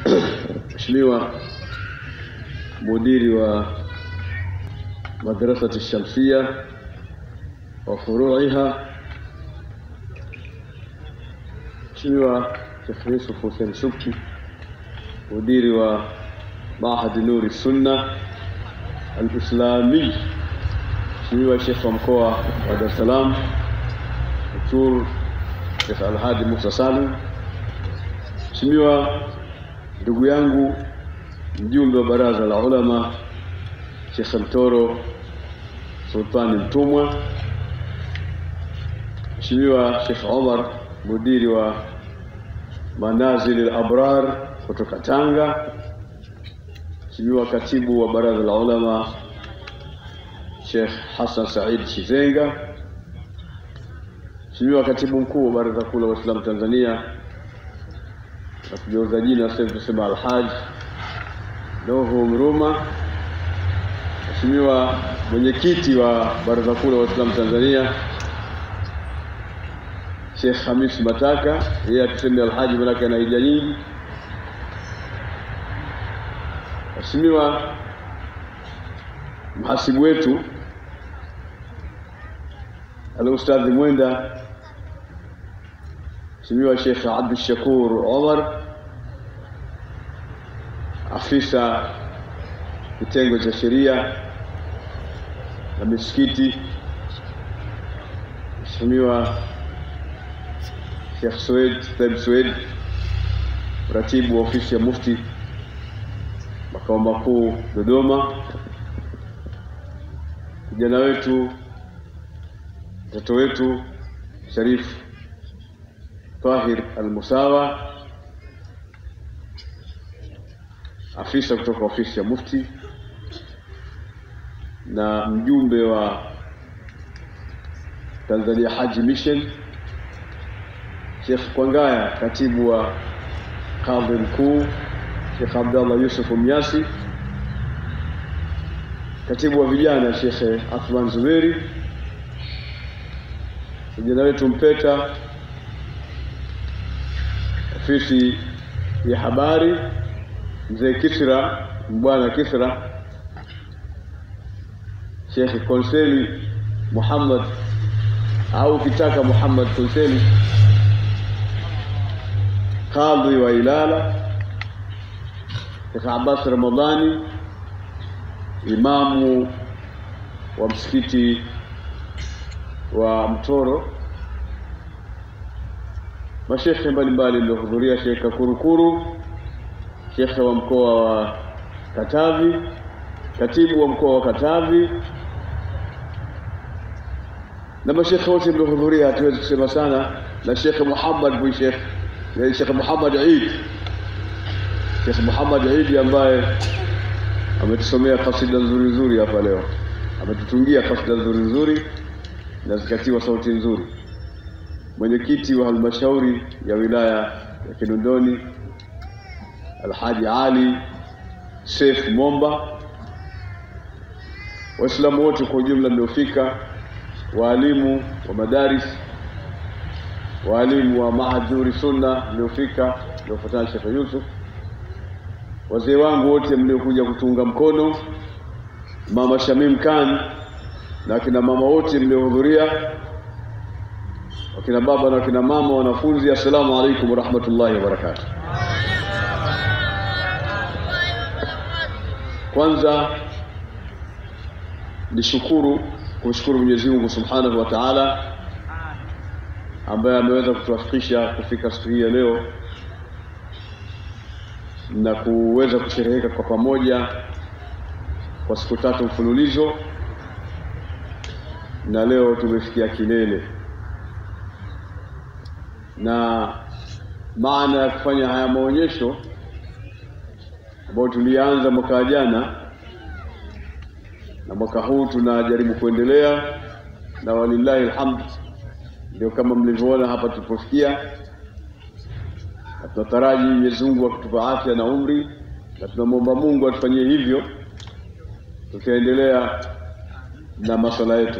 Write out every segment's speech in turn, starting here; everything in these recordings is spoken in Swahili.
Mheshimiwa mudiri wa madrasati Shamsia wa furuiha, Mheshimiwa Sheikh Yusuf Hussein Shukri mudiri wa Mahadi Nuri Sunna Al-Islami, Mheshimiwa Sheikh wa mkoa wa Dar es Salaam Dr. Sheikh Alhadi Musa Salim, Mheshimiwa ndugu yangu mjumbe wa baraza la ulama Sheikh Mtoro Sultani Mtumwa, Mheshimiwa Sheikh Omar mudiri wa Manazil al-Abrar kutoka Tanga, Mheshimiwa katibu wa baraza la ulama Sheikh Hassan Said Shizenga, Mheshimiwa katibu mkuu wa baraza kuu la Waislamu Tanzania na kugeuza jina sasa tusema Alhaj Nuhu Mruma, Mheshimiwa mwenyekiti wa baraza kuu la Waislamu Tanzania Sheikh Hamis Mataka, yeye atuseme Alhaji manake ana hija nyingi. Mheshimiwa mhasibu wetu Al-Ustadhi Mwenda, Mheshimiwa Sheikh Abdul Shakur Omar, afisa kitengo cha sheria na misikiti, Mheshimiwa Sheikh Sued Taib Sued, mratibu wa ofisi ya Mufti makao makuu Dodoma, kijana wetu mtoto wetu Sharif Tahir Al-Musawa, afisa kutoka ofisi ya Mufti na mjumbe wa Tanzania Haji Mission, Sheikh Kwangaya, katibu wa kadhi mkuu Sheikh Abdallah Yusuf Mnyasi, katibu wa vijana Sheikh Athman Zuberi, vijana wetu Mpeta, ofisi ya habari mzee Kisra, mbwana Kisra, Sheikh Konseli Muhammad au ukitaka Muhammad Konseli, kadhi wa Ilala Sheikh Abbas Ramadhani, imamu wa msikiti wa Mtoro, mashekhe mbalimbali mliohudhuria, Sheikh Kakurukuru, shekhe wa mkoa wa Katavi, katibu wa mkoa wa Katavi na mashekhe wote mliohudhuria, hatuwezi kusema sana, na Sheikh Muhammad bin Sheikh Sheikh Muhammad Eid Sheikh Muhammad Eid ambaye ametusomea kasida nzuri nzuri hapa leo, ametutungia kasida nzuri nzuri na zikatiwa sauti nzuri. Mwenyekiti wa halmashauri ya wilaya ya Kinondoni Alhaji Ali Seif Momba, Waislamu wote kwa ujumla mliofika, waalimu wa madaris, waalimu wa Mahad Nuri Sunna mliofika, mliofuatana Sheikh Yusuf wazee wangu wote mliokuja kutunga mkono, mama Shamim Khan na akina mama wote mliohudhuria, wakina baba na wakina mama, wanafunzi, assalamu alaikum warahmatullahi wabarakatuh. Kwanza nishukuru kumshukuru Mwenyezi Mungu Subhanahu wa Ta'ala ambaye ameweza kutuwafikisha kufika siku hii ya leo na kuweza kushereheka kwa pamoja kwa siku tatu mfululizo, na leo tumefikia kilele. Na maana ya kufanya haya maonyesho ambayo tulianza mwaka jana na mwaka huu tunajaribu kuendelea, na walillahi alhamd, ndio kama mlivyoona hapa tulipofikia na tunataraji Mwenyezi Mungu akitupa afya na umri, na tunamwomba Mungu atufanyie hivyo, tutaendelea na masuala yetu.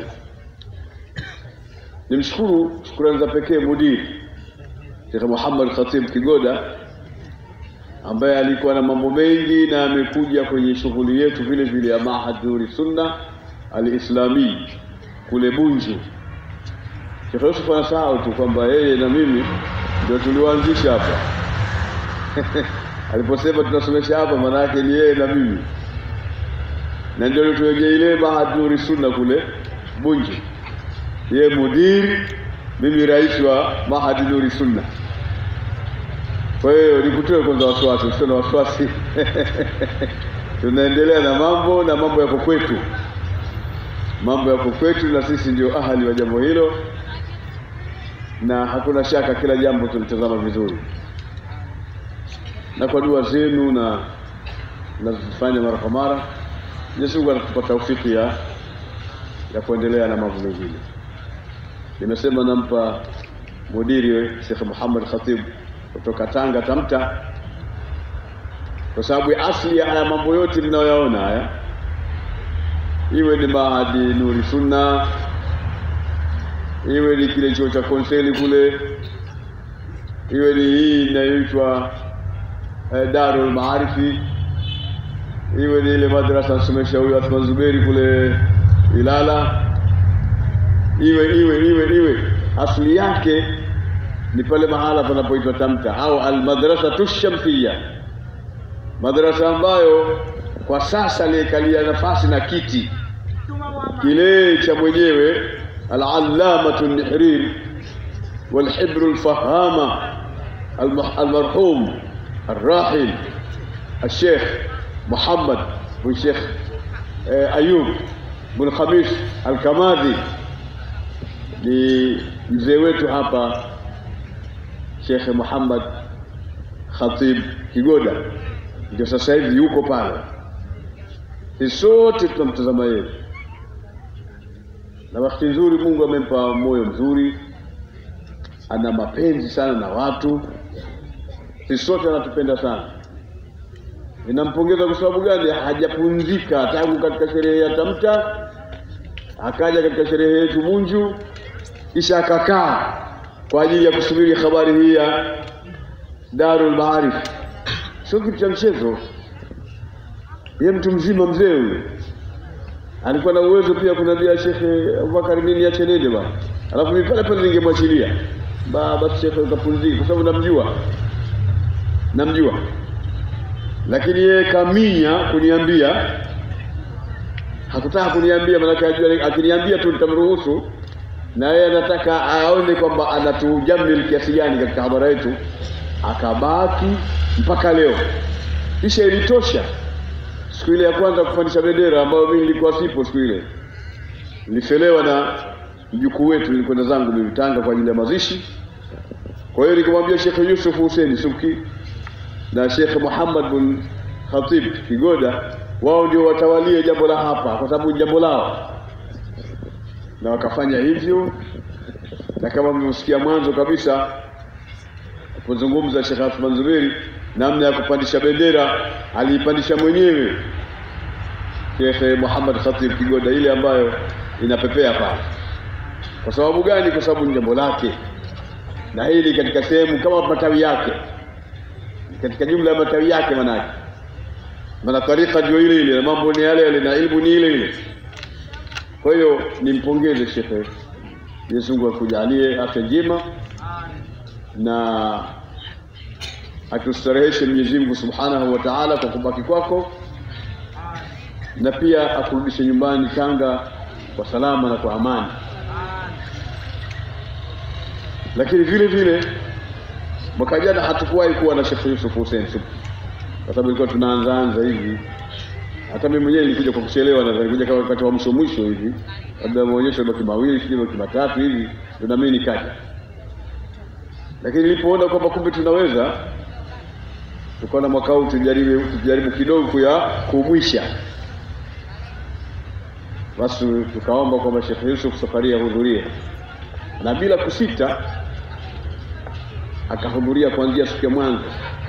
Nimshukuru shukrani za pekee mudiri Sheikh Muhammad Khatib Kigoda ambaye alikuwa na mambo mengi na amekuja kwenye shughuli yetu vile vile ya Mahad Nuri Sunna Alislami kule Bunju. Sheikh Yusuf anasahau tu kwamba yeye na mimi ndio tuliwaanzisha hapa aliposema tunasomesha hapa, maana yake ni yeye na mimi, na ndio tuwekea ile Mahad Nuri Sunna kule Bunju, yeye mudiri, mimi rais wa Mahad Nuri Sunna. Kwa hiyo nikutoe kwanza wasiwasi, usio na wasiwasi tunaendelea na mambo na mambo yako kwetu, mambo yako kwetu, na sisi ndio ahali wa jambo hilo, na hakuna shaka kila jambo tulitazama vizuri, na kwa dua zenu na nazifanya mara kwa mara, Mwenyezi Mungu anatupa taufiki ya ya kuendelea na mambo mengine. Nimesema nampa mudiri Sheikh Muhammad Khatib kutoka Tanga Tamta, kwa sababu asili ya haya mambo yote mnayoyaona haya, iwe ni Mahadi Nuri Sunna, iwe ni kile chuo cha konseli kule, iwe ni hii inayoitwa eh, Darul Maarifi, iwe ni ile madrasa nasomesha huyu Athman Zuberi kule Ilala, iwe iwe iwe iwe asili yake ni pale mahala panapoitwa Tamta au almadrasatu shamsiya, madrasa ambayo kwa sasa liekalia nafasi na kiti kile cha mwenyewe alallamatu nihrir walhibru lfahama almarhum الراحل الشيخ محمد بن شيخ أيوب بن خميس الكمادي ni mzee wetu hapa Sheikh Muhammad Khatib Kigoda, ndio sasa hivi yuko pale. Sisi sote tunamtazama yeye, na wakati nzuri Mungu amempa moyo mzuri, ana mapenzi sana na watu. Sisi sote anatupenda sana. Ninampongeza kwa sababu gani? Hajapumzika tangu katika sherehe ya Tamta, akaja katika sherehe yetu Munju, kisha akakaa kwa ajili ya kusubiri habari hii ya Darul Maarif. Sio kitu cha mchezo. Yeye mtu mzima mzee huyo alikuwa na uwezo pia kuniambia Shekhe Abubakar, mimi niache nende bwana, alafu mimi pale pale ningemwachilia baba Shekhe ukapumzika, kwa sababu namjua, namjua. Lakini yeye kaminya kuniambia, hakutaka kuniambia, maanake ajua akiniambia tu nitamruhusu na yeye anataka aone kwamba anatujamil kiasi gani katika habara yetu, akabaki mpaka leo. Kisha ilitosha siku ile ya kwanza kupandisha bendera, ambayo mimi nilikuwa sipo siku ile, nilifelewa na mjukuu wetu, nilikwenda zangu mimi Tanga kwa ajili ya mazishi. Kwa hiyo nikamwambia Sheikh Yusuf Hussein Subki na Sheikh Muhammad bin Khatib Kigoda, wao ndio watawalie jambo la hapa, kwa sababu ni jambo lao na wakafanya hivyo, na kama mlivyosikia mwanzo kabisa alipozungumza Sheikh Athman Zuberi namna ya kupandisha bendera, aliipandisha mwenyewe Sheikh Muhammad Khatib Kigoda, ile ambayo inapepea pale. Kwa sababu gani? Kwa sababu ni jambo lake, na hili katika sehemu kama matawi yake, katika jumla ya matawi yake, manake maana tarika ndio ile ile, na mambo ni yale yale, na ilmu ni ile ile. Kwa hiyo nimpongeze shekhe, Mwenyezi Mungu akujalie afya njema na atustareheshe Mwenyezi Mungu Subhanahu wa Ta'ala kwa kubaki kwako, na pia akurudishe nyumbani Tanga kwa salama na kwa amani. Lakini vile vile mwaka jana hatukuwahi kuwa na Sheikh Yusuf Hussein Subki kwa sababu ilikuwa tunaanzaanza hivi hata mimi mwenyewe nilikuja kwa kuchelewa, na nilikuja kama wakati wa mwisho mwisho hivi, labda maonyesho baki mawili sijui baki matatu hivi, ndio na mimi nikaja. Lakini nilipoona kwamba kumbe tunaweza, tukaona mwaka huu tujaribu tujaribu kidogo kuya kumwisha, basi tukaomba kwamba Sheikh Yusuf safari ahudhurie, na bila kusita akahudhuria kuanzia siku ya mwanzo,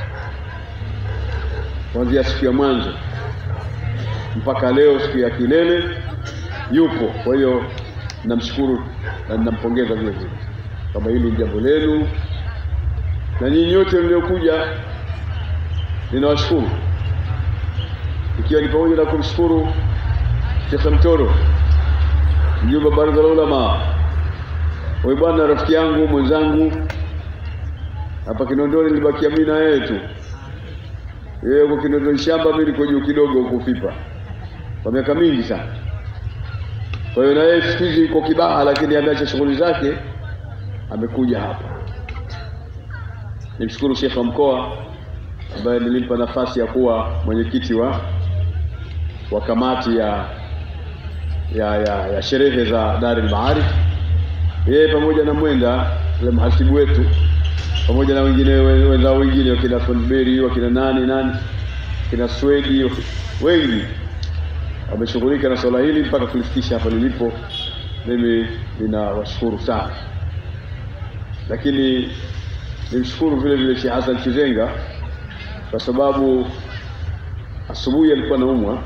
kuanzia siku ya mwanzo mpaka leo siku ya kilele yupo. Kwa hiyo namshukuru na ninampongeza vile vile kama hili ni jambo lenu, na nyinyi nyote mliokuja ninawashukuru ikiwa ni pamoja na kumshukuru Sheikh Mtoro mjumbe wa baraza la ulama. Huyu bwana rafiki yangu mwenzangu hapa Kinondoni, nilibakia mimi na yeye tu. Yeye huko Kinondoni shamba, mimi niko juu kidogo huko Fipa kwa miaka mingi sana. Kwa hiyo na yeye siku hizi yuko Kibaha, lakini ameacha shughuli zake, amekuja hapa. Nimshukuru Sheikh wa mkoa ambaye nilimpa nafasi ya kuwa mwenyekiti wa wa kamati ya ya, ya, ya sherehe za Dar el Maarif, yeye pamoja na Mwenda yule mhasibu wetu pamoja na wengine wenzao wengine wakina Fonberi wakina nani nani kina Swedi wengi wameshughulika na swala hili mpaka kulifikisha hapa lilipo. Mimi ninawashukuru sana, lakini nimshukuru vile vile Sheikh Hassan Chizenga kwa sababu asubuhi alikuwa naumwa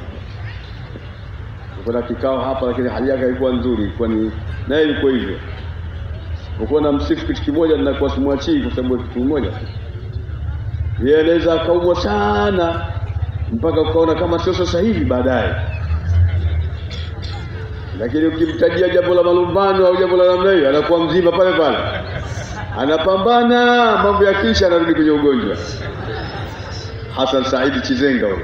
kuna kikao hapa, lakini hali yake haikuwa nzuri, ilikuwa ni naye yuko hivyo. Ukiwa na msifu kitu kimoja, ninakuwa simwachii kwa sababu kitu kimoja, yeye anaweza akaumwa sana mpaka ukaona kama sio sasa hivi baadaye, lakini ukimtajia jambo la malumbano au jambo la namna hiyo, anakuwa mzima pale pale, anapambana, mambo ya kisha anarudi kwenye ugonjwa. Hassan Saidi Chizenga huyo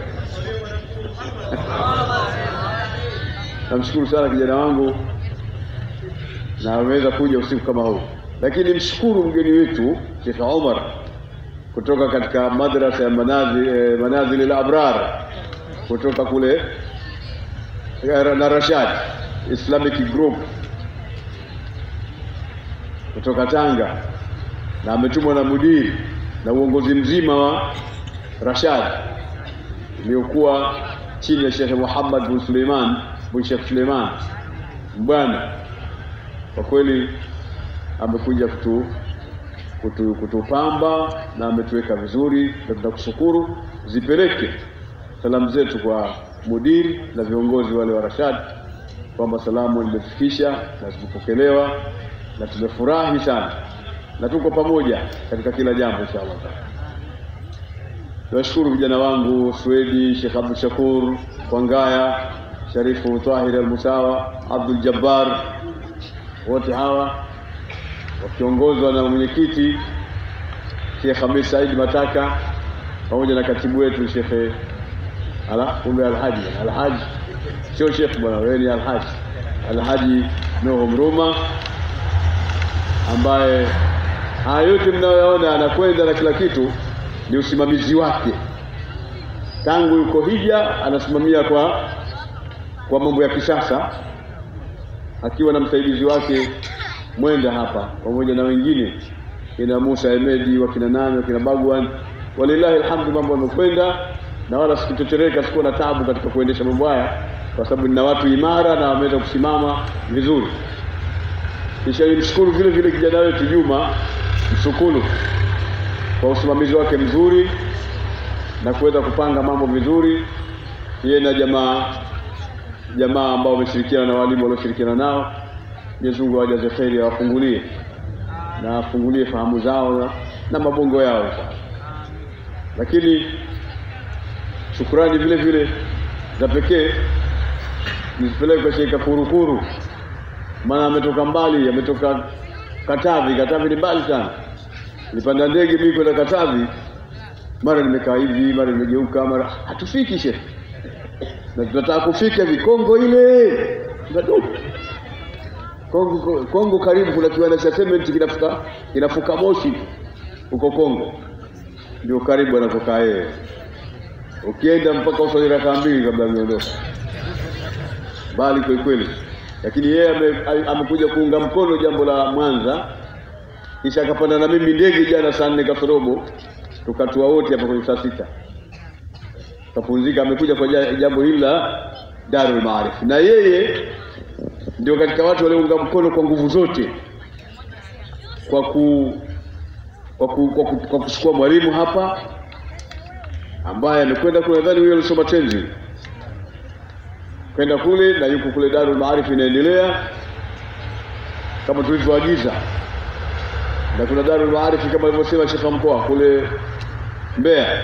namshukuru sana kijana wangu na ameweza kuja usiku kama huu, lakini mshukuru mgeni wetu Sheikh Omar kutoka katika madrasa ya Manazil eh, Manazil al-Abrar kutoka kule na Rashad Islamic Group kutoka Tanga, na ametumwa na mudiri na uongozi mzima wa Rashad iliyokuwa chini ya Sheikh Muhammad bin Suleiman bin Sheikh Suleiman bwana, kwa kweli amekuja kutu, kutu, kutupamba na ametuweka vizuri, na tunakushukuru. Zipeleke salamu zetu kwa mudiri na viongozi wale wa Rashad kwamba salamu limefikisha na zimepokelewa na tumefurahi sana na tuko pamoja katika kila jambo inshallah. Niwashukuru vijana wangu Swedi, Sheikh Abdul Shakur Kwangaya, Sharifu Tahir Al-Musawa, Abdul Jabbar, wote hawa wakiongozwa na mwenyekiti Sheikh Hamis Said Mataka pamoja na katibu wetu Sheikh ala kumbe Alhaji Alhaji sio Sheikh bwana, wewe ni Alhaji Alhaji Nuhu Mruma ambaye haya yote mnayoyaona anakwenda na kila kitu ni usimamizi wake tangu yuko hija, anasimamia kwa kwa mambo ya kisasa, akiwa na msaidizi wake Mwenda hapa pamoja na wengine kina Musa Emedi, wakina nani, wakina Bagwan. Walillahi alhamdu, mambo yamekwenda na wala sikutetereka, sikuwa na tabu katika kuendesha mambo haya, kwa sababu nina watu imara na wameweza kusimama vizuri. Kisha nimshukuru vile vile kijana wetu Juma Msukulu kwa usimamizi wake mzuri na kuweza kupanga mambo vizuri, yeye na jamaa jamaa ambao wameshirikiana na walimu walioshirikiana nao. Mwenyezi Mungu awajaze kheri, awafungulie na afungulie fahamu zao na, na mabongo yao. Lakini shukurani vile vile za pekee nizipeleke kwa Sheikh Kurukuru, maana ametoka mbali, ametoka Katavi. Katavi ni mbali sana. Nilipanda ndege mimi kwenda Katavi, mara nimekaa hivi, mara nimegeuka, mara hatufiki shehe, na tunataka kufika hivi Kongo ile Kongo, Kongo karibu kuna kiwanda cha cement kinafuka kinafuka moshi huko Kongo, ndio karibu anakokaa yeye. Ukienda mpaka usali rakaa mbili kabla ameondoka, mbali kweli kweli, lakini yeye ame- amekuja kuunga mkono jambo la Mwanza, kisha akapanda na mimi ndege jana saa nne kasorobo, tukatua wote hapa kwenye saa sita kapumzika. Amekuja kwa ja- jambo hili la Darul Maarif, na yeye ndio katika watu waliounga mkono kwa nguvu zote kwa ku kwa, ku, kwa, ku, kwa kuchukua mwalimu hapa ambaye amekwenda kule, nadhani huyo alisoma tenzi kwenda kule na yuko kule Darul Maarif inaendelea kama tulivyoagiza, na kuna Darul Maarif kama alivyosema Sheikh wa mkoa kule Mbeya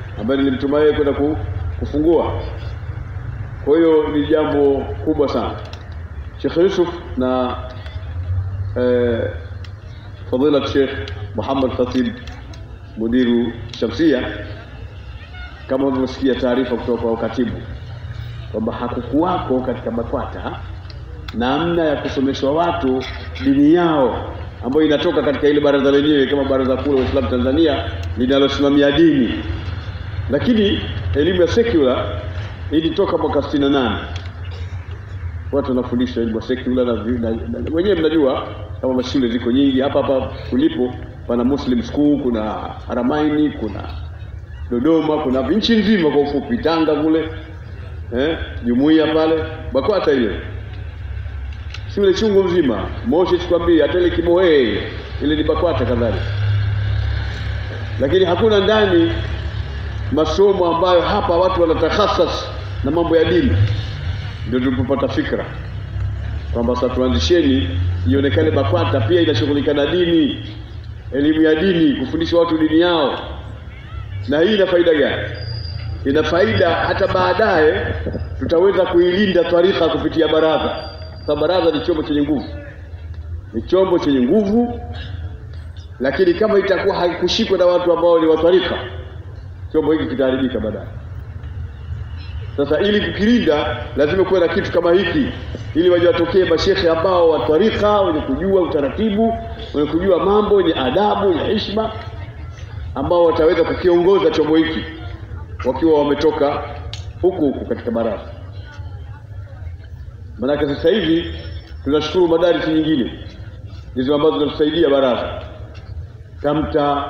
ambaye nilimtuma yeye kwenda ku, kufungua. Kwa hiyo ni jambo kubwa sana. Sheikh Yusuf na eh, fadila Sheikh Muhammad Khatib mudiru Shamsia, kama ulivyosikia taarifa kutoka kwa katibu kwamba hakukuwako katika BAKWATA namna ya kusomeshwa watu dini yao ambayo inatoka katika ile baraza lenyewe kama Baraza Kuu la Waislamu Tanzania linalosimamia dini, lakini elimu ya secular ilitoka mwaka 68 watu wanafundisha elimu ya secular na, na, na wenyewe mnajua kama mashule ziko nyingi hapa hapa kulipo, pana Muslim School, kuna Haramaini, kuna Dodoma, kuna nchi nzima kwa ufupi, Tanga kule eh, jumuiya pale BAKWATA hiyo shule chungu mzima, Moshi sikwambii, hata ile Kibohei ile ni BAKWATA kadhalika, lakini hakuna ndani masomo ambayo hapa watu wanatakhasas na mambo ya dini. Ndio tulipopata fikra kwamba sasa tuanzisheni ionekane BAKWATA pia inashughulika na dini, elimu ya dini, kufundisha watu dini yao. Na hii ina faida gani? Ina faida hata baadaye tutaweza kuilinda tarika kupitia baraza sababu baraza ni chombo chenye nguvu, ni chombo chenye nguvu, lakini kama itakuwa haikushikwa na watu ambao ni watwarika, chombo hiki kitaharibika baadaye. Sasa ili kukilinda, lazima kuwe na kitu kama hiki, ili waje watokee mashekhe ambao watwarika, wenye kujua utaratibu, wenye kujua mambo, wenye adabu, wenye heshima, ambao wataweza kukiongoza chombo hiki wakiwa wametoka huku huku katika baraza. Maanake sasa hivi tunashukuru madarisi nyingine ndizo ambazo zinatusaidia baraza Tamta,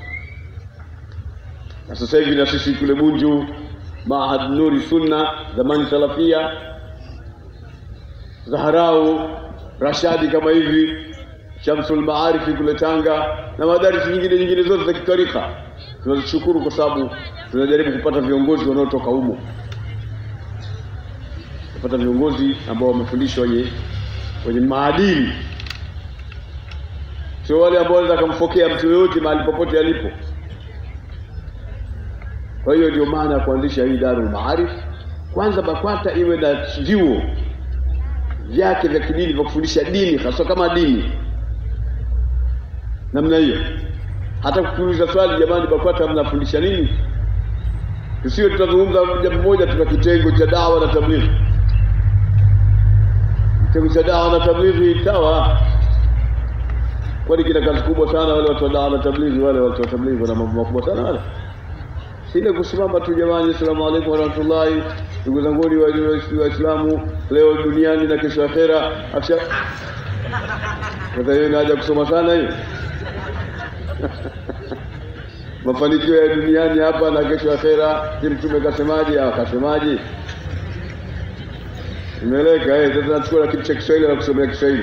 na sasa hivi na sisi kule Bunju Mahad Nuri Sunna, zamani Salafia, Zaharau, Rashadi kama hivi, Shamsul Maarifi kule Tanga na madarisi nyingine nyingine zote za kitarika. Tunazishukuru kwa sababu tunajaribu kupata viongozi wanaotoka humo kupata viongozi ambao wamefundishwa wenye wenye maadili, sio wale ambao wanaweza kumfokea mtu yoyote mahali popote alipo. Kwa hiyo ndio maana ya kuanzisha hii Darul Maarif. Kwanza BAKWATA iwe na vyuo vyake vya kidini vya kufundisha dini, hasa kama dini namna hiyo. Hata kuuliza swali, jamani, BAKWATA mnafundisha nini? Tusiwe tutazungumza jambo moja, tuna kitengo cha dawa na tablighi kitengo cha dawa na tablighi sawa, kwani kina kazi kubwa sana. Wale watu wa dawa na tablighi, wale watu wa tablighi wana mambo makubwa sana wale, sile kusimama tu jamani, assalamu alaikum warahmatullahi, ndugu zanguni Waislamu leo duniani na kesho akhera. Afsha sasa, hiyo inaja kusoma sana hiyo mafanikio ya duniani hapa na kesho akhera. Je, mtume kasemaje? Akasemaje? Imeleka eh, sasa nachukua kitu cha Kiswahili na kusomea Kiswahili.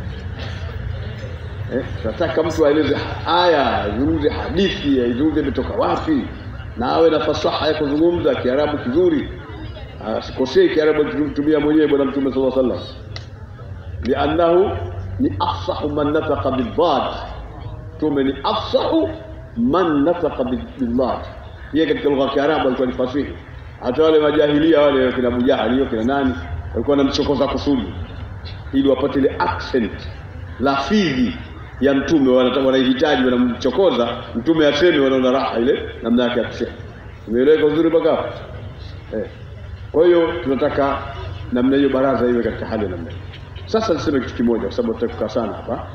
Eh, nataka mtu aeleze aya, azungumze hadithi, aizungumze imetoka wapi, na awe na fasaha ya kuzungumza Kiarabu kizuri, asikosei Kiarabu alichotumia mwenyewe Bwana Mtume sallallahu alaihi wasallam, liannahu ni afsahu man nataqa bildad. Mtume ni afsahu man nataqa bildad, yeye katika lugha ya Kiarabu alikuwa ni fasihi. Hata wale majahilia wale kina Abu Jahali hiyo kina nani walikuwa wanamchokoza kusudi ili wapate ile accent lafidhi ya mtume, wanahitaji wanamchokoza mtume aseme, wanaona raha ile namna yake ya kusema. Umeeleweka uzuri mpaka hapo eh? Kwa hiyo tunataka namna hiyo, baraza iwe katika hali ya namna hiyo. Sasa niseme kitu kimoja, kwa sababu tutakukaa sana hapa.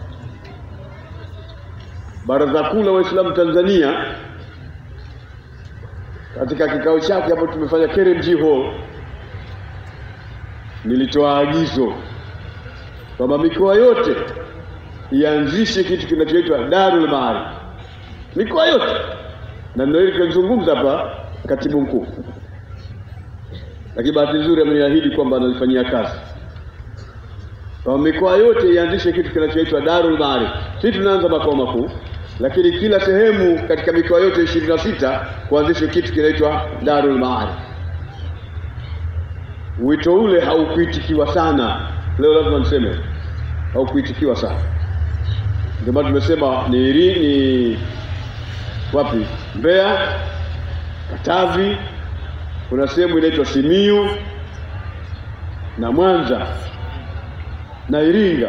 Baraza Kuu la Waislamu Tanzania katika kikao chake ambacho tumefanya KRMG Hall nilitoa agizo kwamba mikoa yote ianzishe kitu kinachoitwa Darul Maarif, mikoa yote, na ndio hili tunazungumza hapa katibu mkuu, lakini bahati nzuri ameniahidi kwamba analifanyia kazi, kwamba mikoa yote ianzishe kitu kinachoitwa Darul Maarif. Sisi tunaanza makao makuu, lakini kila sehemu katika mikoa yote ishirini na sita kuanzishwe kitu kinaitwa Darul Maarif. Wito ule haukuitikiwa sana, leo lazima niseme haukuitikiwa sana. Ndio maana tumesema ni, ni wapi? Mbeya, Katavi, kuna sehemu inaitwa Simiyu na Mwanza na Iringa.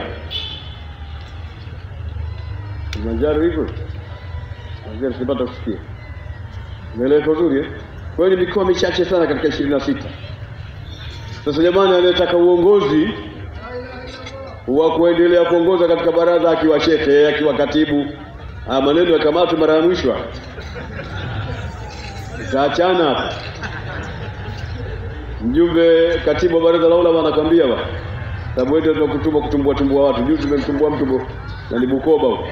Kilimanjaro hivyo Kilimanjaro sipata kusikia, umeeleweka uzuri eh? Kwa hiyo ni mikoa michache sana katika ishirini na sita. Sasa jamani, anayetaka uongozi wa kuendelea kuongoza katika baraza akiwa shehe akiwa katibu, haya maneno yakamatwe mara ya mwisho, itaachana hapa. Mjumbe katibu wa baraza la ulama anakwambia ba sababu wewe ndio kutuma kutumbua tumbua watu. Juzi tumemtumbua mtu bo- na ni Bukoba huko,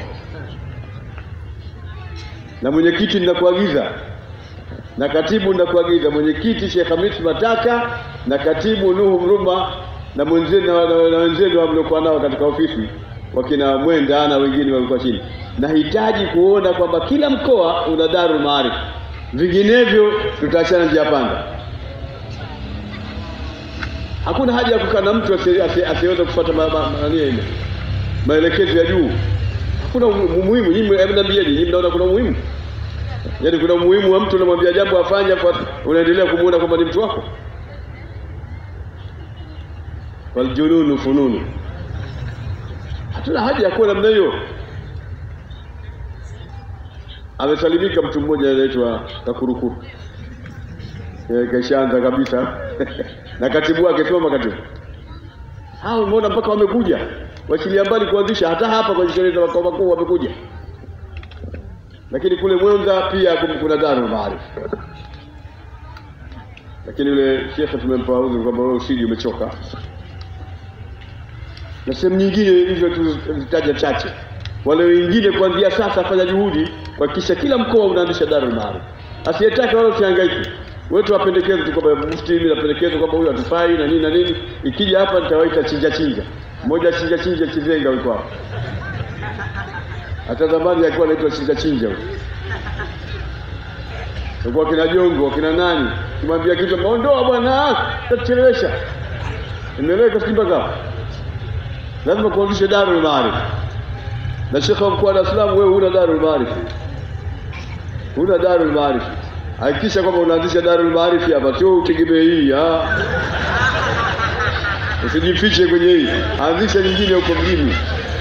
na mwenyekiti ninakuagiza na katibu ninakuagiza, mwenyekiti Sheikh Hamis Mataka na katibu Nuhu Mruma na mwenzenu na, na, na wenzenu mliokuwa nao katika ofisi wakina Mwenda na wengine walikuwa chini, nahitaji kuona kwamba kila mkoa una Darul Maarif, vinginevyo tutaachana njia panda. Hakuna haja ya kukaa na mtu asi- asi- asiyeweza kufuata ma, ma, ma, nani ile maelekezo ya juu. Hakuna umu- umuhimu. Nyinyi hebu niambieni, nyinyi mnaona kuna umuhimu? Yaani kuna umuhimu wa mtu unamwambia jambo afanye, kwa unaendelea kumuona kwamba ni mtu wako? Waljununu fununu, hatuna haja ya kuwa namna hiyo. Amesalimika mtu mmoja anaitwa Kakurukuru, Eh, kashaanza kabisa na katibu wake, soma katibu hao, umeona mpaka wamekuja wachilia mbali kuanzisha, hata hapa kwenye sherehe za makao makuu wamekuja, lakini kule Mwanza pia kum- kuna Darul Maarif, lakini yule shekhe tumempa udhuru kwamba wewe usiji, umechoka na sehemu nyingine hizo tuzitaja chache. Wale wengine kuanzia sasa, fanya juhudi kuhakikisha kila mkoa unaanzisha Darul Maarif. Asiyetaka wala usihangaike, wewe tuwapendekeze tu kwamba mufti, mimi napendekeza kwamba huyu hatufai na nini na nini. Ikija hapa nitawaita chinja chinja, mmoja chinja chinja Chizenga yuko hapa, hata zamani alikuwa anaitwa chinja chinja huyo. Kwa kina Jongo, kina nani, kimwambia kitu maondoa bwana, tatuchelewesha. Imeeleweka sijui mpaka hapo? lazima kuanzishe Darul Maarif. Na shekhe wa mkoa wa Dar es Salaam, wewe huna Darul Maarif, huna Darul Maarif. Hakikisha kwamba unaanzisha Darul Maarif hapa, sio utegemee hii. ah. Usijifiche kwenye hii, anzisha nyingine huko mjini.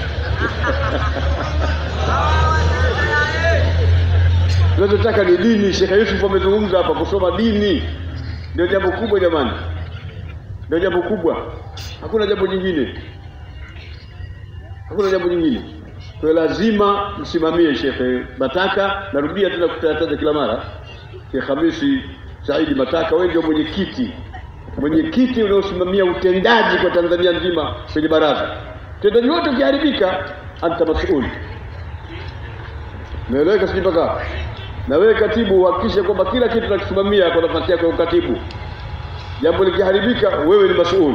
Tunachotaka ni dini. Shekhe Yusuf amezungumza hapa, kusoma dini ndio jambo kubwa jamani, ndio jambo kubwa, hakuna jambo jingine hakuna jambo jingine. Kwa hiyo lazima msimamie Shekhe Mataka. Narudia tena kutataja kila mara, Shekh Hamisi Saidi Mataka, wewe ndio mwenyekiti, mwenyekiti unaosimamia utendaji kwa Tanzania nzima kwenye baraza. Utendaji wote ukiharibika, anta masul. Naeleweka sijui mpaka hapo? na wewe katibu, uhakikishe kwamba kila kitu tunakisimamia kwa nafasi yako ya ukatibu. Jambo likiharibika, wewe ni masuuli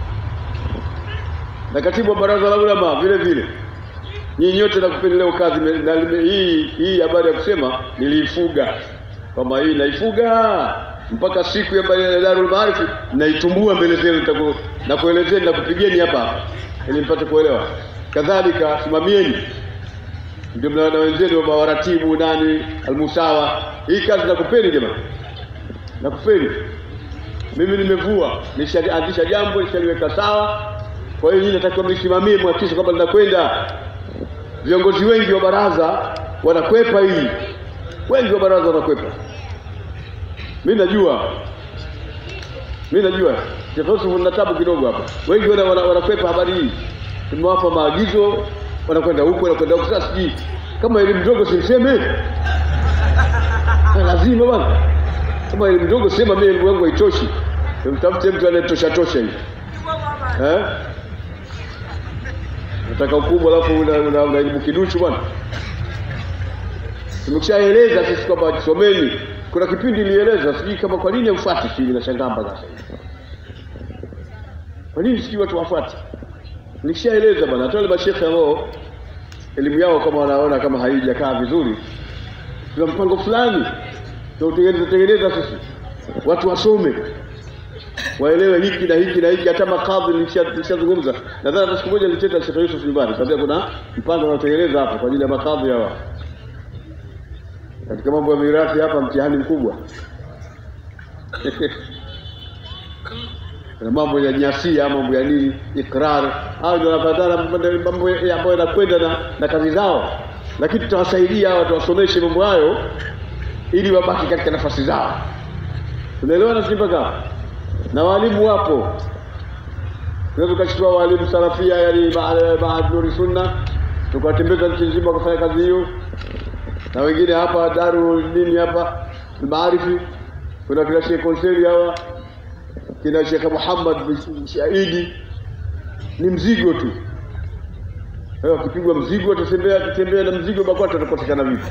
na katibu wa baraza la ulama vile vile, nyinyi nyote nakupeni leo kazi me- na lime- hii hii habari ya kusema niliifuga kwamba hii naifuga mpaka siku ya ya Darul Maarif naitumbua mbele zenu, nitaku- na kuelezeni na kupigeni hapa hapa ili mpate kuelewa. Kadhalika simamieni, ndio mna na wenzenu wa waratibu nani almusawa, hii kazi nakupeni jamani, nakupeni mimi nimevua, nishaanzisha jambo, nishaliweka sawa. Kwa hiyo nyinyi natakiwa mlisimamie, mhakikishe kwamba linakwenda. Viongozi wengi wa baraza wanakwepa hii, wengi wa baraza wanakwepa. Mi najua, mi najua Sheikh Yusuf na tabu kidogo hapa, wengi wana- wana- wanakwepa habari hii. Tumewapa maagizo, wanakwenda huku, wanakwenda huku. Sasa sijui kama elimu ndogo simseme, Na lazima bwana kama elimu ndogo sema mimi elimu yangu haitoshi, mtafute mtu anayetosha tosha hivi eh? Nataka ukubwa alafu una, una, una elimu kiduchu bwana. Tumekishaeleza sisi kwamba someni. Kuna kipindi ilieleza, sijui kama kwa nini haufuati, sijui nashangaa mpaka sasa hivi. Kwa nini sijui watu wafuati? Nilishaeleza bwana, hata wale mashekhe ambao elimu yao kama wanaona kama haijakaa vizuri, tuna mpango fulani tunautengeneza tengeneza sisi, watu wasome waelewe hiki na hiki na hiki. Hata makadhi nilisha- nilishazungumza, nadhani hata siku moja nilicheta Sheikh Yusuf nyumbani, sababu kuna mpango unaotengeneza hapa kwa ajili ya makadhi hawa katika mambo ya mirathi hapa, mtihani mkubwa na mambo ya nyasia, mambo ya nini, ikrar, hao ndio wanapatana mambo ya- ambayo yanakwenda na, na kazi zao, lakini tutawasaidia hawa, tuwasomeshe mambo hayo ili wabaki katika nafasi zao. Tunaelewana sisi mpaka hapo? Na walimu wapo, tunaweza tukachukua walimu salafia, yani Maahad Nuri Sunna, tukawatembeza nchi nzima wakafanya kazi hiyo, na wengine hapa Daru nini hapa Maarifi, kuna kina Sheikh Konseri hawa kina Sheikh Muhammad bin Shahidi, ni mzigo tu. Leo akipigwa mzigo atatembea atatembea na mzigo BAKWATA atakosekana vipi?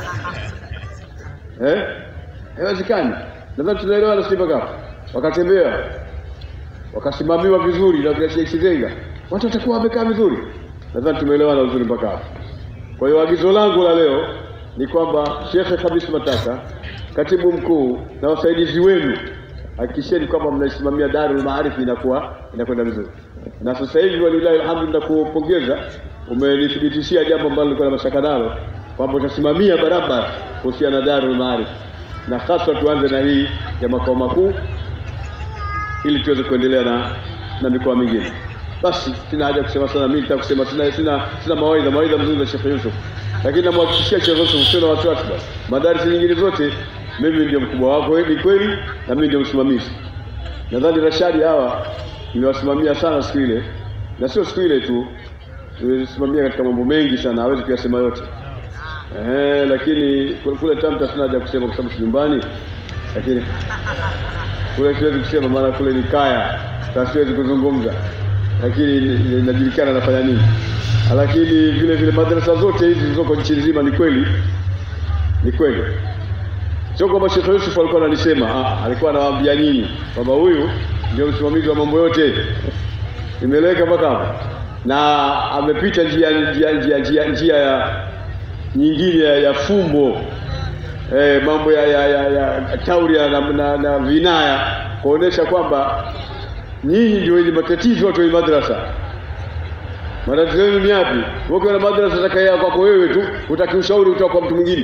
Eh? Haiwezekani. Nadhani tunaelewa na Simba Cup. Wakatembea wakasimamiwa vizuri na kina Sheikh Sizenga, watu watakuwa wamekaa vizuri. Nadhani tumeelewana vizuri mpaka hapo. Kwa hiyo agizo langu la leo ni kwamba Shekhe Khamis Mataka, katibu mkuu na wasaidizi wenu, hakikisheni kwamba mnaisimamia Darul Maarifi inakuwa inakwenda vizuri. Na sasa hivi walilahi alhamdu, nakupongeza, umenithibitishia jambo ambalo nilikuwa na mashaka nalo kwamba utasimamia barabara kuhusiana na Darul Maarifi, na hasa tuanze na hii ya makao makuu ili tuweze kuendelea na na mikoa mingine. Basi sina haja kusema sana, mimi nitaka kusema sina sina sina mawaidha mawaidha mzuri za Sheikh Yusuf, lakini namhakikishia Sheikh Yusuf sio na wasiwasi basi. Madarasa nyingine zote mimi ndio mkubwa wako, ni kweli, na mimi ndio msimamizi. Nadhani Rashadi hawa nimewasimamia sana siku ile, na sio siku ile tu, nimesimamia katika mambo mengi sana, hawezi kuyasema yote. Ehe, lakini kule- kule Tamta sina haja kusema kwa sababu si nyumbani, lakini kule siwezi kusema maana kule ni kaya, sasa siwezi kuzungumza, lakini ni- ni- inajulikana nafanya nini. Lakini vile vile madrasa zote hizi zilizoko nchi nzima, ni kweli, ni kweli, sio kwamba Sheikh Yusuf alikuwa analisema, ah, alikuwa anawaambia nyinyi kwamba huyu ndio msimamizi wa mambo yote. Imeeleweka mpaka hapo, na amepita njia njia njia njia, njia ya nyingine ya, ya fumbo eh, mambo ya, ya, ya, ya tauria na, na, na vinaya kuonesha kwamba nyinyi ndio wenye matatizo watu wa madrasa. Matatizo yenu ni yapi? Ukiwa na madrasa takaya kwako wewe tu, utaki ushauri kutoka kwa mtu mwingine.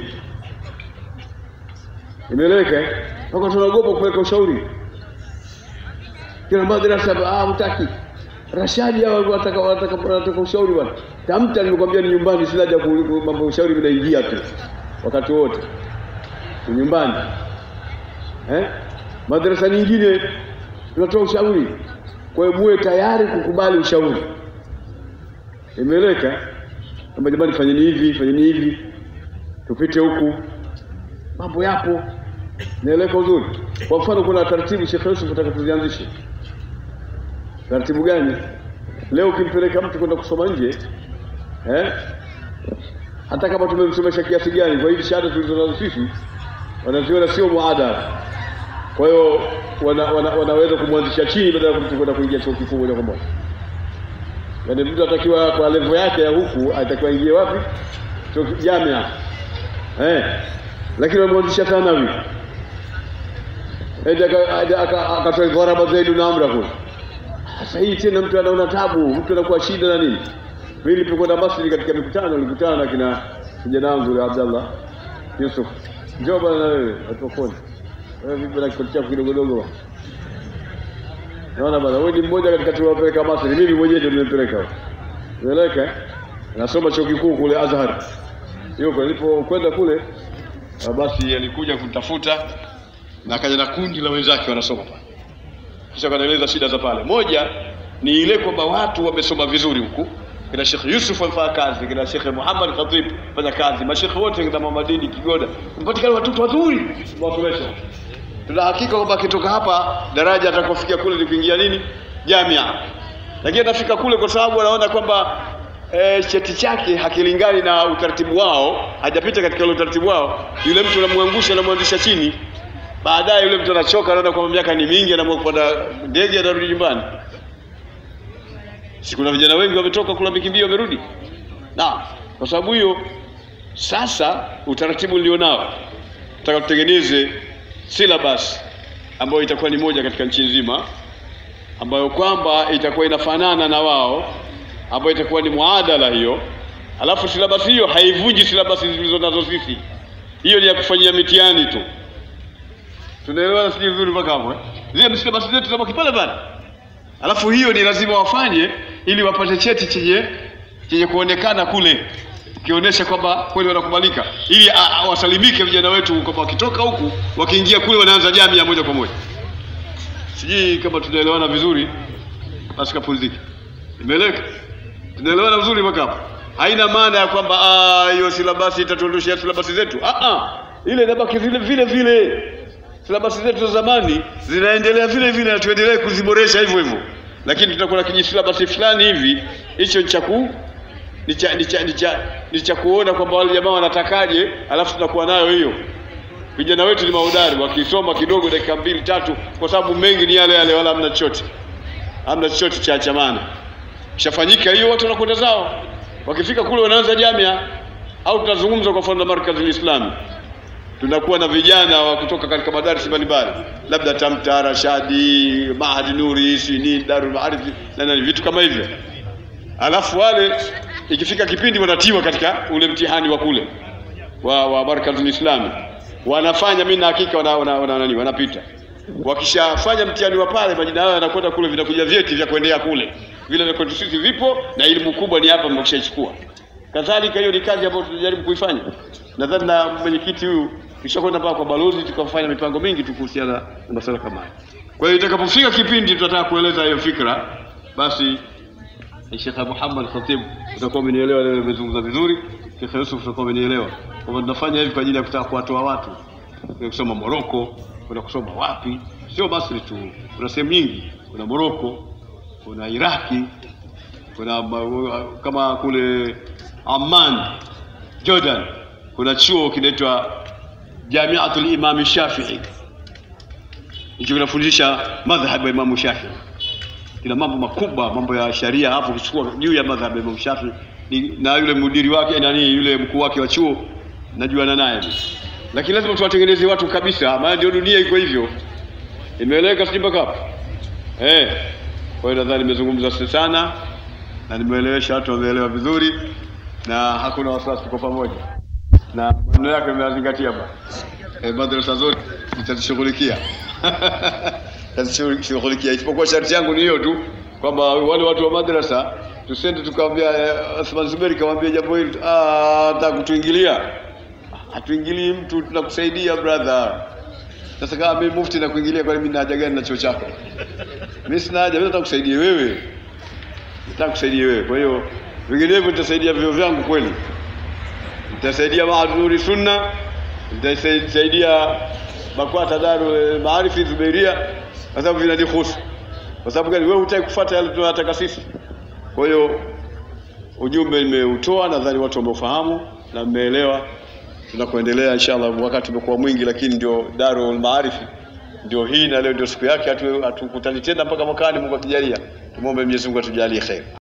Imeeleweka? eh? Mpaka tunaogopa kupeleka ushauri. Kila madrasa ah, hutaki. Rashadi hao wanataka wanataka wanataka ushauri bwana. Tamta nimekwambia ni nyumbani, sina haja ku- ku- mambo ya ushauri vinaingia tu wakati wote ni nyumbani eh? Madarasa nyingine tunatoa ushauri, kwa hiyo muwe tayari kukubali ushauri. Imeeleweka kwamba jamani, fanyeni hivi, fanyeni hivi, tupite huku, mambo yapo. Naeleweka uzuri. Kwa mfano, kuna taratibu Sheikh Yusuf nataka tuzianzishe. Taratibu gani? Leo ukimpeleka mtu kwenda kusoma nje eh? hata kama tumemsomesha kiasi gani, kwa hivi shahada tulizo nazo sisi wanaziona sio muadala. Kwa hiyo wana, wana, wanaweza kumwanzisha chini badala ya kumtu kwenda kuingia chuo kikuu moja kwa moja. Yaani mtu atakiwa kwa level yake ya huku atakiwa ingie wapi? Chuo ki- jamia. Eh. Lakini wamwanzisha thanawi. Ende aka- aka- aka- akatoa dharaba zaidi na amra kule. Sasa hii tena mtu anaona tabu, mtu anakuwa shida na nini? Mimi nilipokwenda Masri katika mikutano nilikutana na kina kijana wangu yule Abdallah Yusuf. Njoo bwana na wewe atokoni. Wewe vipi na kikosi chako kidogo dogo? Naona bwana wewe ni mmoja katika tuliowapeleka Masri. Mimi mwenyewe ndio nimepeleka. Unaeleka? eh? Nasoma chuo kikuu kule Azhar. Yuko nilipokwenda kule ah, basi alikuja kunitafuta na akaja na kundi la wenzake wanasoma pale. Kisha kanaeleza shida za pale. Moja ni ile kwamba watu wamesoma vizuri huku, kina Sheikh Yusuf amefanya kazi, kina Sheikh Muhammad Khatib fanya kazi, mashekhe wote kina Mama Dini Kigoda, mpatikana watoto wazuri mwasomesha. Tuna hakika kwamba akitoka hapa daraja atakofikia kule ni kuingia nini jamia, lakini atafika kule kwa sababu anaona kwamba e, cheti chake hakilingani na utaratibu wao, hajapita katika ule utaratibu wao, yule mtu anamwangusha, anamwanzisha chini baadaye yule mtu anachoka, anaona kwamba miaka ni mingi, anaamua kupanda ndege, anarudi nyumbani. Si kuna vijana wengi wametoka kula mikimbio wamerudi? Na kwa sababu hiyo sasa utaratibu nilionao nataka tutengeneze syllabus ambayo itakuwa ni moja katika nchi nzima, ambayo kwamba itakuwa inafanana na wao, ambayo itakuwa ni muadala hiyo. Alafu syllabus hiyo haivunji syllabus zilizo nazo sisi, hiyo ni ya kufanyia mitihani tu Tunaelewana sijui vizuri mpaka hapo eh? Zile msilabasi zetu zinabaki pale pale. Alafu hiyo ni lazima wafanye ili wapate cheti chenye chenye kuonekana kule kionyesha kwamba kweli wanakubalika, ili a- a- wasalimike vijana wetu kwamba wakitoka huku wakiingia kule wanaanza jamii ya moja kwa moja. Sijui kama tunaelewana vizuri, basi kapumzike. Imeeleweka? Tunaelewana vizuri mpaka hapo? Haina maana ya kwamba ah, hiyo silabasi itatuondoshia silabasi zetu. Ah ah, ile inabaki vile vile vile. Silabasi zetu za zamani zinaendelea vile vile na tuendelee kuziboresha hivyo hivyo, lakini tutakuwa na kijisilabasi fulani hivi, hicho ni cha ku ni cha ni cha ni cha ni cha kuona kwamba wale jamaa wanatakaje, alafu tunakuwa nayo hiyo. Vijana wetu ni mahodari, wakisoma kidogo dakika mbili tatu, kwa sababu mengi ni yale yale, wala hamna chochote, hamna chochote cha cha maana. Kishafanyika hiyo, watu wanakwenda zao, wakifika kule wanaanza jamia, au tunazungumza kwa mfano na markazi Islami tunakuwa na vijana wa kutoka katika madarasa mbalimbali, labda Tamta, Rashadi, Mahadi Nuri, sini Darul Maarif na nani, vitu kama hivyo. Alafu wale ikifika kipindi wanatiwa katika ule mtihani wa kule wa, wa Markazul Islami, wanafanya mimi na hakika wana, wana, wana, nani wanapita. Wakishafanya mtihani wa pale, majina yao yanakwenda kule, vinakuja vyeti vya kuendea kule, vile vya kwetu sisi vipo, na elimu kubwa ni hapa mkishachukua. Kadhalika hiyo ni kazi ambayo tunajaribu kuifanya. Nadhani na mwenyekiti huyu kishakwenda mpaka kwa balozi, tukafanya mipango mingi tu kuhusiana na masuala kama haya. Kwa hiyo itakapofika kipindi tutataka kueleza hiyo fikra, basi Sheikh Muhammad Khatib utakuwa umenielewa leo, nimezungumza vizuri. Sheikh Yusuf utakuwa umenielewa kwamba tunafanya hivi kwa ajili ya kutaka kuwatoa watu Kuna kusoma Moroko, kuna kusoma wapi, sio Masri tu, kuna sehemu nyingi, kuna Moroko, kuna Iraki, kuna ma- kama kule Amman Jordan, kuna chuo kinaitwa Jamiatul Imam Shafii, hicho kinafundisha madhhabu ya Imamu Shafii kina mambo makubwa, mambo ya sharia, hapo kuchukua juu ya madhhabu ya Imam Shafi ni, na yule mudiri wake nani, yule mkuu wake wa chuo najuana naye, lakini lazima tuwatengeneze watu kabisa, maana ndio dunia iko hivyo. Imeeleweka sijui mpaka hapo eh? Kwa hiyo nadhani nimezungumza sana na nimeelewesha watu, wameelewa vizuri na hakuna wasiwasi, tuko pamoja na maneno yake nimeyazingatia bwana. Eh, madrasa zote nitazishughulikia nitazishughulikia, isipokuwa sharti yangu ni hiyo tu kwamba wale watu wa madrasa tusende tukamwambia eh, Athman Zuberi kamwambia jambo hili, ah, nataka kutuingilia. Hatuingilii mtu, tunakusaidia brother. Sasa kama mimi mufti nakuingilia, kwani mimi na haja gani na chuo chako? Mimi sina haja, mimi nataka kusaidia wewe, nataka kusaidia wewe. Kwa hiyo vinginevyo nitasaidia vyo vyangu kweli nitasaidia Maadhuri Sunna, nitasaidia BAKWATA Darul Maarifi Zubairia, kwa sababu vinanihusu. Kwa sababu gani? Wewe hutaki kufuata yale tunayotaka sisi. Kwa hiyo ujumbe nimeutoa, nadhani watu wameufahamu na mmeelewa. Tunakuendelea inshallah, wakati umekuwa mwingi, lakini ndio Darul Maarifi ndio hii, na leo ndio siku yake. hatu- Hatukutani tena mpaka mwakani, Mungu akijalia. Tumwombe Mwenyezi Mungu atujalie kheri.